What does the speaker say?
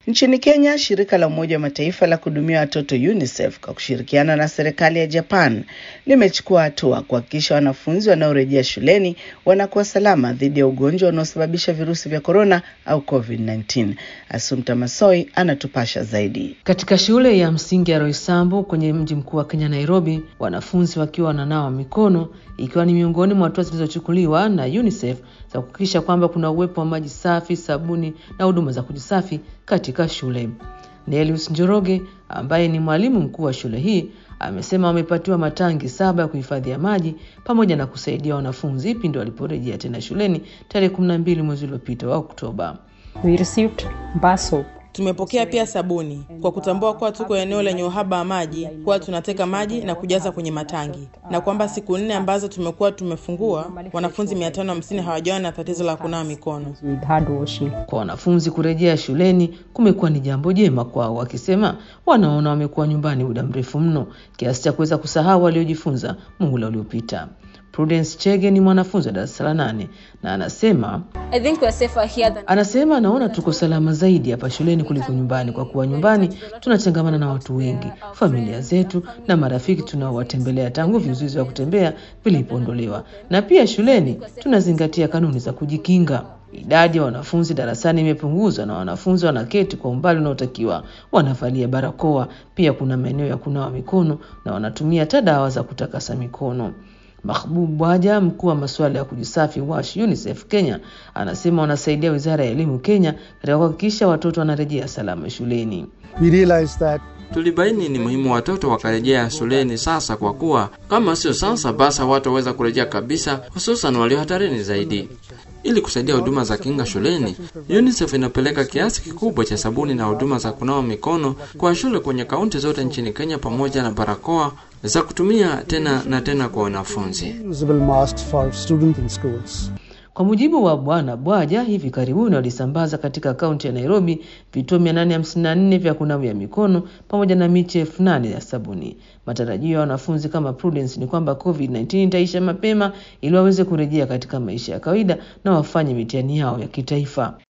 Nchini Kenya, shirika la Umoja wa Mataifa la kuhudumia watoto UNICEF kwa kushirikiana na serikali ya Japan limechukua hatua kuhakikisha wanafunzi wanaorejea shuleni wanakuwa salama dhidi ya ugonjwa unaosababisha virusi vya korona au COVID-19. Asumta Masoi anatupasha zaidi. Katika shule ya msingi ya Roysambu kwenye mji mkuu wa Kenya Nairobi, wanafunzi wakiwa wananawa mikono ikiwa ni miongoni mwa hatua zilizochukuliwa na UNICEF za kuhakikisha kwamba kuna uwepo wa maji safi, sabuni na huduma za kujisafi katika shule. Nelius Njoroge ambaye ni mwalimu mkuu wa shule hii amesema wamepatiwa matangi saba ya kuhifadhia maji pamoja na kusaidia wanafunzi pindi waliporejea tena shuleni tarehe 12 mwezi uliopita wa Oktoba. We received bar soap. Tumepokea pia sabuni. Kwa kutambua kuwa tuko eneo lenye uhaba wa maji, huwa tunateka maji na kujaza kwenye matangi, na kwamba siku nne ambazo tumekuwa tumefungua, wanafunzi 550 hawajawa na tatizo la kunawa mikono. with hand washing. Kwa wanafunzi kurejea shuleni kumekuwa ni jambo jema kwao, wakisema wanaona wamekuwa nyumbani muda mrefu mno kiasi cha kuweza kusahau waliojifunza muhula uliopita. Prudence Chege ni mwanafunzi wa darasa la nane na anasema I think we're safer here than anasema anaona tuko salama zaidi hapa shuleni kuliko nyumbani, kwa kuwa nyumbani tunachangamana na watu wengi, familia zetu na marafiki tunaowatembelea tangu vizuizi vya kutembea vilipoondolewa, na pia shuleni tunazingatia kanuni za kujikinga. Idadi ya wanafunzi darasani imepunguzwa na wanafunzi wanaketi kwa umbali unaotakiwa, wanavalia barakoa. Pia kuna maeneo ya kunawa mikono na wanatumia hata dawa za kutakasa mikono. Mahbub Bwaja, mkuu wa masuala ya kujisafi WASH UNICEF Kenya, anasema wanasaidia wizara ya elimu Kenya katika kuhakikisha watoto wanarejea salama shuleni. We realized that Tulibaini ni muhimu watoto wakarejea shuleni sasa, kwa kuwa kama sio sasa, basi hawataweza kurejea kabisa, hususan walio hatarini zaidi. Ili kusaidia huduma za kinga shuleni, UNICEF inapeleka kiasi kikubwa cha sabuni na huduma za kunawa mikono kwa shule kwenye kaunti zote nchini Kenya, pamoja na barakoa za kutumia tena na tena kwa wanafunzi. usable masks for students in schools. Kwa mujibu wa Bwana Bwaja, hivi karibuni walisambaza katika kaunti ya Nairobi vituo 854 vya kunawia mikono pamoja na miche elfu nane ya sabuni. Matarajio ya wanafunzi kama Prudence ni kwamba COVID-19 itaisha mapema ili waweze kurejea katika maisha ya kawaida na wafanye mitihani yao ya kitaifa.